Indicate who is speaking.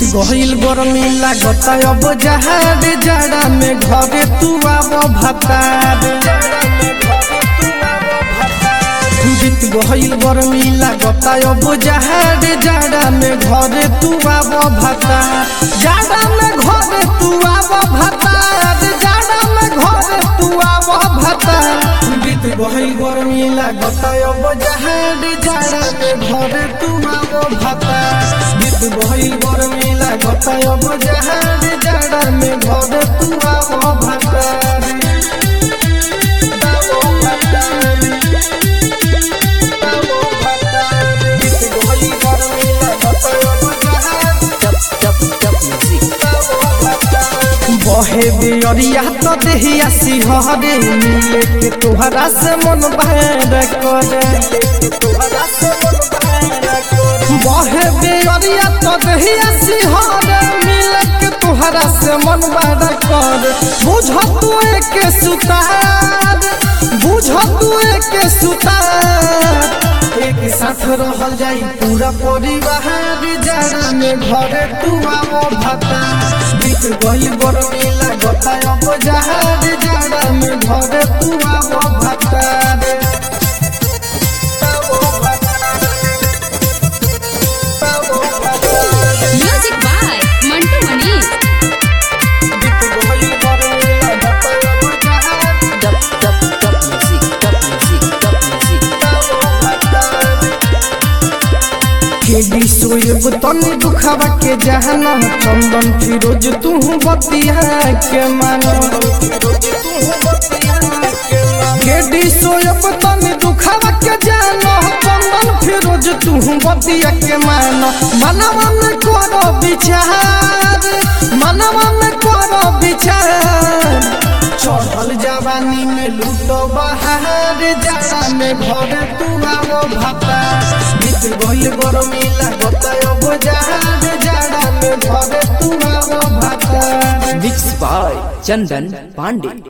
Speaker 1: गहिल गरमी लागत अब जहाज जाड़ा में घरे तू आब भतार बीत गहिल गरमी लागत अब जहाज जाड़ा में घरे तू आब भतार जाड़ा में घरे तू आब भतार जाड़ा में घरे तू आब भतार बीत गहिल गरमी लागत अब जहाज जाड़ा में घरे तू आब भतार बीत गहिल गरमी लागत अब जहाज जाड़ा में घरे तू आब भतार आब भतार बहे बियरिया तो देहिया सिहरे मिले के तोहरा से मन बहर करे बहे बियरिया तो देहिया सिहरे मिले के तोहरा से मन बहर करे बुझ तू एक सुतार बुझ तू एक सुतार एक साथ रहल जाई पूरा परिवार जाड़ा में घरे तू आवो भता बीत गई गरमी लागत अब जहाज जाड़ा में घरे तू आवो भता रे आवो भता रे। आवो भता रे।
Speaker 2: म्यूजिक बाय मंटू मनी
Speaker 1: बीत गई गरमी लागत अब जहाज
Speaker 3: Dub, dub, dub music, dub music, dub music.
Speaker 1: आवो भता रे। केडी सोएब तनी दुखावा के जहाना चंदन फिरोज तू बतिया के मानो केडी सोएब तनी दुखावा के जानो चंदन फिरोज तू बतिया के मानो मनवा में करो विचार मनवा में करो विचार चढ़ल जवानी में लूटो बहार जाड़ा में घर तू आवो भाता बीत गइल गरमी लागत अब जहाज जाड़ा में घर तू आवो भाता
Speaker 3: Mixed by Chandan Pandey.